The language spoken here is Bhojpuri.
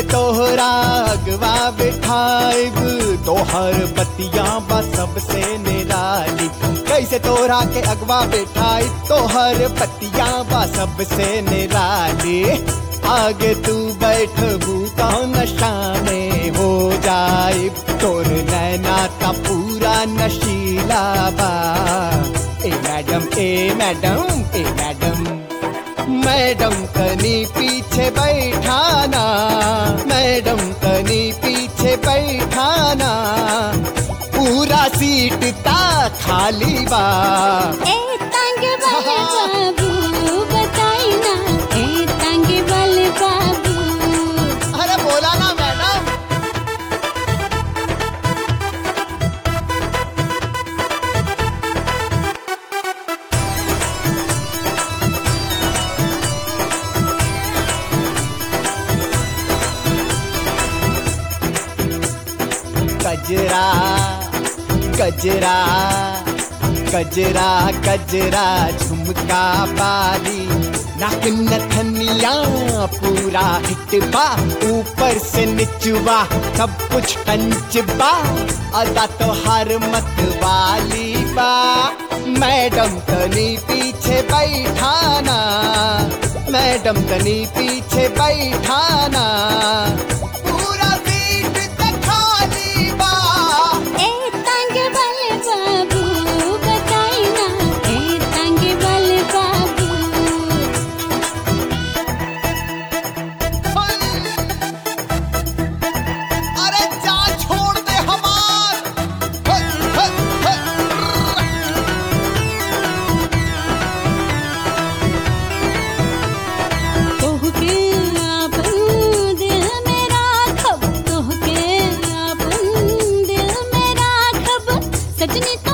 तोहरा अगवा बिठाइब तोहर बतिया बा सबसे निराली कैसे तोहरा के अगवा बिठाई तोहर बतिया बा सबसे निराली आगे तू बैठबू तो नशा में हो जाए तोर नैना का पूरा नशीला बा ए मैडम ए मैडम ए मैडम मैडम तनी पीछे बैठाना मैडम तनी पीछे बैठाना पूरा सीट ता खाली बा ए तंग बल बाबू बताई ना ए तंग बल बाबू अरे बोला ना मैडम गजरा गजरा गजरा गजरा झुमका बाली नाक नथनिया पूरा हिटबा ऊपर से निचवा सब कुछ कंचबा अदा तो हर मत वाली बा मैडम तनी पीछे बैठाना मैडम तनी पीछे बैठाना पूरा सीट तक खाली बा ए तंग बल बाबू बताई ना ए तंग बल बाबू अरे जा छोड़ दे हमार हे, हे, हे। तोहके आपन दिल में राखब तोहके आपन दिल में राखब सजनी